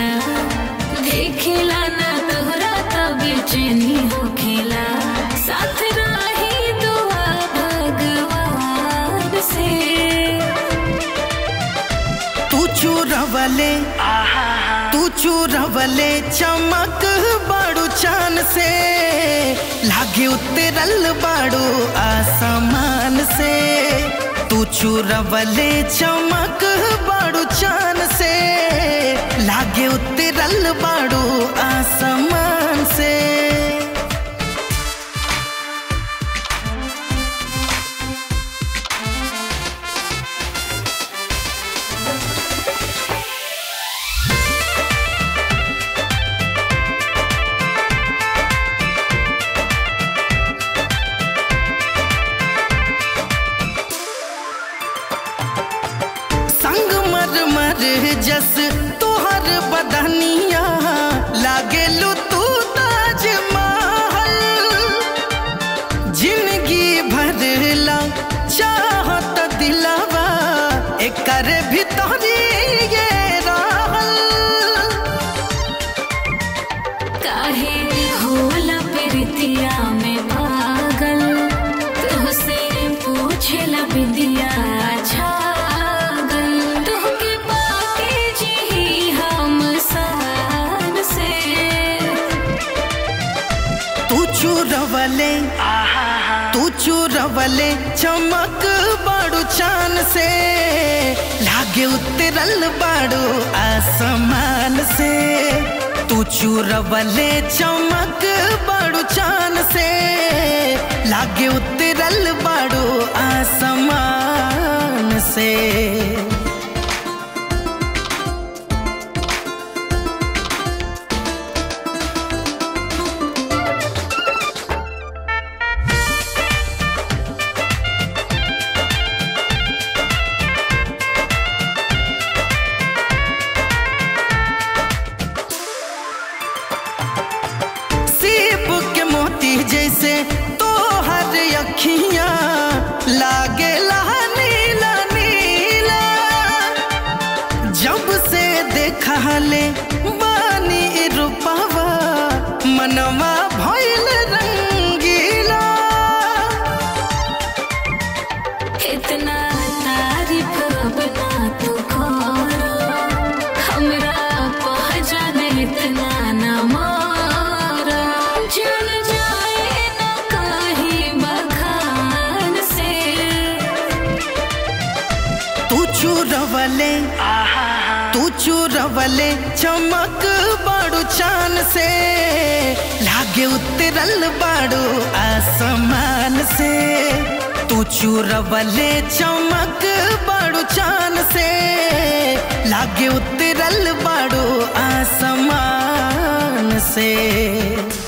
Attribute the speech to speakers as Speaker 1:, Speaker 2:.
Speaker 1: देखेला ना तोहरा तब बेचैनी होखेला साथ रही दुआ भगवान से
Speaker 2: तू चूरवले तू चूरवले चमक बाड़ू चान से लागे उतरल बाड़ू आसमान से तू चूरवले चमक बाड़ू चान से लागे उतरल बाड़ू आसमान से संग मर मर जस तोहर बदनिया लागेलू तू ताजमहल जिंदगी भरला चाहत दिलावा एकर भीतरी ये रहल
Speaker 1: काहे होला प्रीतिया में पागल तुहसे पूछेला बिंदिया छागल तुहके पाके जी हम सान से
Speaker 2: तू चूरवले तू चूरवले चमक बाड़ू चान से लागे उतरल बाड़ू आसमान से तू चूरवले चमक बाड़ू चान से लागे उतरल बाड़ू आसमान से सीप के मोती जैसे तोहर अखियां लागे नीला नीला जब से देखा ले बानी रूपावा मनवा भइल रंगीला
Speaker 1: इतना तारीफ बना तू करो हमरा पहचान इतना न मारो चल जाए न कहीं बखान से
Speaker 2: तू चूरवले तू चूरवले चमक बाड़ू चान से लागे उतरल बाड़ू आसमान से तू चूरवले चमक बाड़ू चान से लागे उतरल बाड़ू आसमान से